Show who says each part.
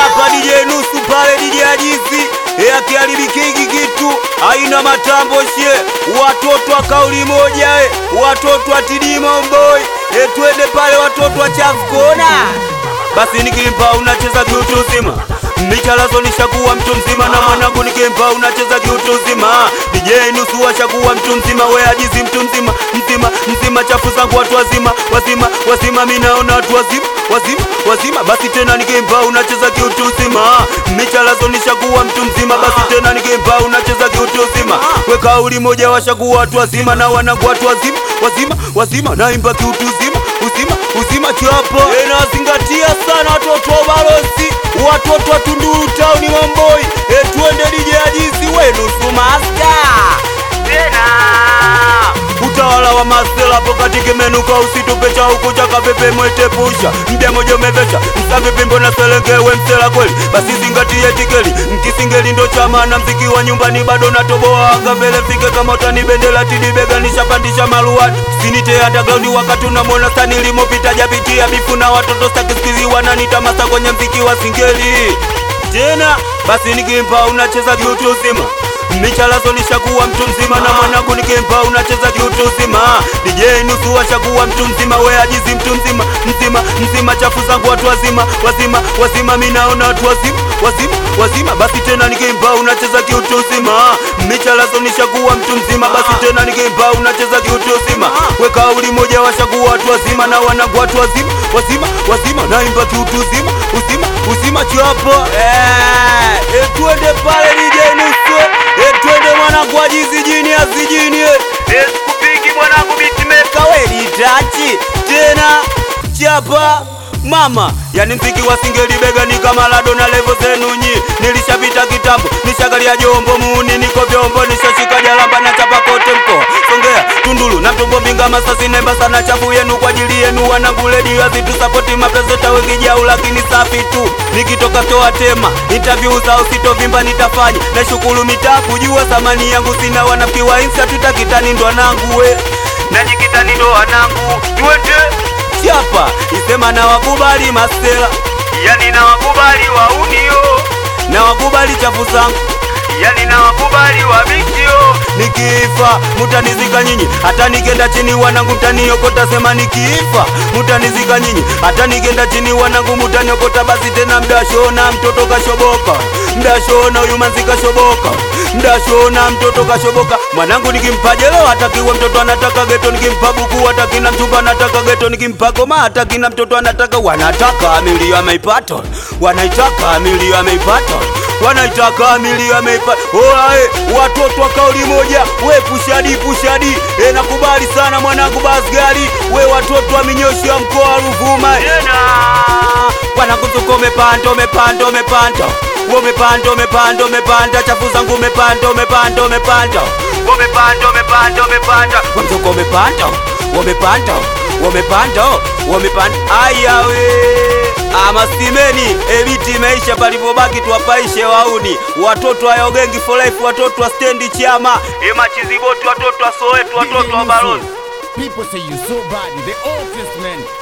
Speaker 1: hapa DJ nusu pale DJ Ajizi e akiharibikiki kitu aina matambo shie watoto wa kauli moja e watoto wa Tidimo Boy e twende pale watoto wa chafu kona basi nikimpa unacheza kiutu uzima michalazo nishakuwa mtu mzima na mwanangu nikimpa unacheza kiutu uzima DJ nusu washakuwa mtu mzima we ajizi mtu mzima mzima mzima chafu zangu watu wazima wazima wazima mi naona watu wazima wazima wazima basi tena nikimpa unacheza kiutu uzima michalazo nishakuwa mtu mzima basi tena nikimpa unacheza kiutu uzima we kauli moja washakuwa watu wazima na wanangu watu wazima wazima wazima naimba kiutu uzima uzima uzima chapo nazingatia sana watoto wa balozi watoto wa Tunduru tauni Wamboi e tuende DJ Ajizi wenu sumaska tena utawala wa masela hapo katika menuka usitupe cha huku cha kapepe mwetepusha mja moja umevesha msavipi mbona selengewe msela kweli basi zingatie tikeli mkisingeli ndo chama na mziki wa nyumbani bado natoboa anga mbele fike kama utani bendela tidibega nishapandisha maluani sinite underground wakati unamwona stani limopita japitia bifu na watoto stakisikizi wananitamasa kwenye mziki wa singeli tena basi nikimpa unacheza kiutu uzima michalazo nishakuwa mtu mzima na mwanangu nikimpa unacheza kiutu uzima DJ nusu washakuwa mtu mzima we ajizi mtu mzima mzima mzima chafu zangu watu wazima wazima wazima mi naona watu wazima wazima wazima basi tena nikimpa unacheza kiutu uzima michalazo nishakuwa mtu mzima basi tena nikimpa unacheza kiutu uzima we kauli moja washakuwa watu wazima na wanangu watu wazima wazima wazima naimba kiutu uzima uzima uzima chapo eh, eh, tuende pale DJ nusu eh, twende mwanangu ajizi jini azijini eh, sikupigi mwanangu bitimeka welitachi tena chapa mama yani mziki wa singeli bega ni kama lado na levo zenu nyi nilishapita kitambo nishagalia jombo muuni niko vyombo nishashika jalamba na chapa kote mkoa songea tundulu na mtombo mbinga masasi nemba sana chafu yenu kwa ajili yenu wanangu ledi azitusapoti mapezeta wengi jau lakini safi tu nikitoka toa tema interview za usitovimba nitafanya na shukuru mitaa kujua thamani yangu sina wanafiki wa insa tutakitani ndo wanangu we najikitani ndo wanangu twende chapa isema na wakubali masela yani na wakubali waunio na wakubali chafu zangu yani na wakubali wa mikio nikifa mutanizika nyinyi hata nikenda chini wanangu mtaniokota sema nikifa mutanizika nyinyi hata nikenda chini wanangu mutaniokota basi tena mdashona mtoto kashoboka mdashona huyu manzi kashoboka mdashona mtoto kashoboka mwanangu nikimpa jelo hatakiwa mtoto anataka geto nikimpa buku hatakina mchumba anataka geto nikimpa goma hatakina mtoto anataka wanataka milio ameipata wanaitaka milio ameipata wanaitaka milio ameipata oae watoto wa kauli moja we pushadi pushadi e, nakubali sana mwanangu basgari we watoto wa minyoshi wa mkoa wa Ruvuma tena wanakuzuka umepanda umepanda umepanda umepanda umepanda umepanda chafu zangu umepanda umepanda umepanda umepanda umepanda umepanda wamzuka umepanda umepanda umepanda umepanda ayawe amasimeni ebiti imeisha palipobaki tuwapaishe wauni watoto wa yogengi for life watoto wa stendi chama emachiziboti watoto wa soweto watoto wa balozi
Speaker 2: People say you so bad, the oldest man.